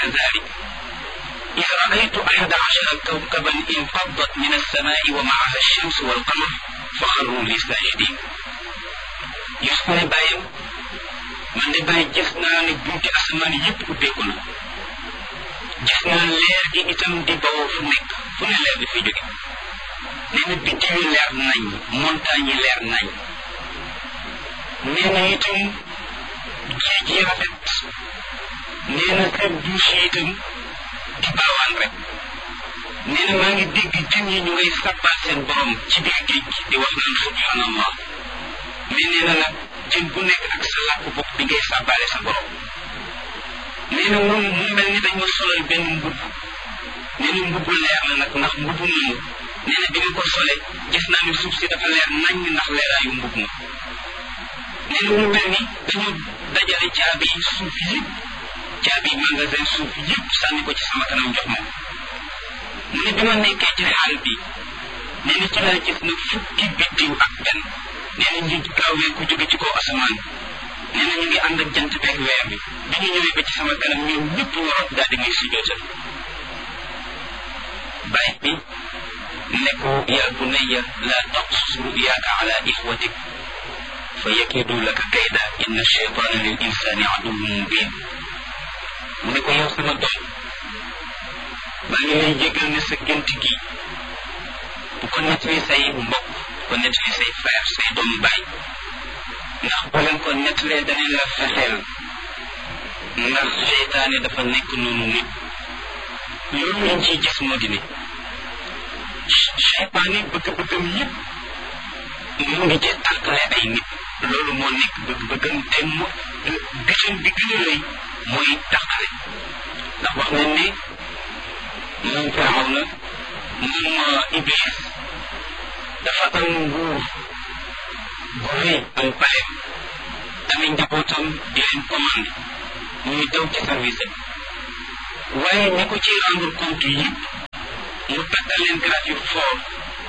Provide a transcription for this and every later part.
ذلك إذ رأيت أحد عشر كوكبا انفضت من السماء ومعها الشمس والقمر فخروا لي ساجدين Yuusuf ne bàyyam man de bàyyi gis naa ne bunti asamaan yëpp ubbeeku na gis naa leer gi itam di bawoo fu nekk fu ne leer bi fi jóge nee na biddiw yi leer nañ montagne yi leer nañ nee na itam géej yi rafet nee na kër douche yi itam di baawaan rek nee na maa ngi dégg jën yi ñu ngay sabbal seen borom ci biir géej gi di wax naan subhanallah mais nee na nag jën bu nekk ak sa làkk bopp bi ngay sàbbaale sa borom nee na moom mu mel ni dañ ma solal benn mbubb nee na mbubbu leer la nag ndax mbubbu moomu nee na bi nga ko sole gis naa ne suuf si dafa leer nañ ndax leeraayu mbubb ma nee na mu mel ni dañu dajale caabi yi suuf yëpp caabi magasin suuf yëpp sànni ko ci sama kanam jox ma mu ne bi ma nekkee ci xaal bi nee na ci laa gis na fukki biddiw ak benn nee na ñu gaawee ku jóge ci kaw asamaan nee na ñu ngi ànd ak jant beeg weer bi bi ñu ñëwee ba ci sama kanam ñoom ñëpp ñu rot daal di may sujootal baay bi ne ko yaa bunayya laa taqsus ruyaaka ala ixwatik fa yakidu laka kayda inna cheytaana lil insaani aduwwun mubin mu ne ko yow sama doom maa ngi lay jégal ne sa gént gi bu ko nettali say mbokk ko nettali say frère say doomu baay ndax boo leen ko nettalee danañ la fexeel ndax seytaane dafa nekk noonu nit loolu lañ ciy gis moo di ne seytaane bëgg-bëggam yëpp mu ngi ci tàqale ay nit loolu moo nekk bëgg-bëggam te mu bitam bi gën a rëy mooy tàqale ndax wax nañ ne moom firaw na moom iblis dafa am nguur gu rëy am paleem amee njabootam di leen commandé ñuy daw ci service am waaye ñi ko ci rendre compte yëpp mu takkal leen grade yu fort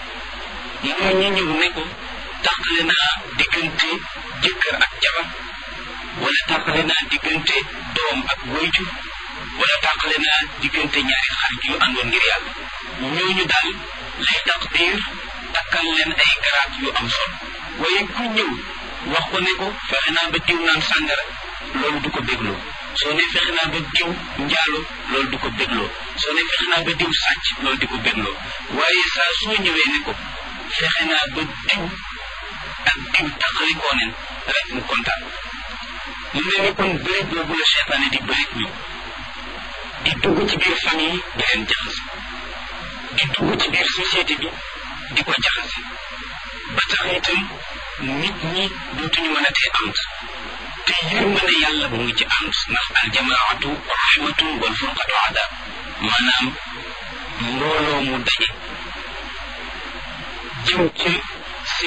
moo ñi ñëw ne ko tàqale naa diggante jëkkër ak jabar wala tàqale naa diggante doom ak wayjur wala tàqale naa diggante ñaari xarit yu àndoon ngir yàlla ñooñu daal lay taqdir takkal leen ay garaat yu am solo waaye ku ñëw wax ko ne ko fexe naa ba diw naan sàngara loolu du ko bégloo soo ne fexe naa ba diw njaalo loolu du ko bégloo soo ne fexe naa ba diw sàcc loolu di ko bégloo waaye saa soo ñëwee ne ko fexe naa ba diw ak diw taqalikoo neen rek mu kontaan mu mel ni kon bëri boobu la seetaane di bëri ñoom di dugg ci biir famille di leen jaxase di dugg ci biir société bi di ko jaxase ba tax itam nit ñi dootuñu mën a tee ànd te yërmande yàlla mu ngi ci ànd ndax aljamaatu rahmatun wal furqatu adab maanaam mbooloo mu daje jëm ci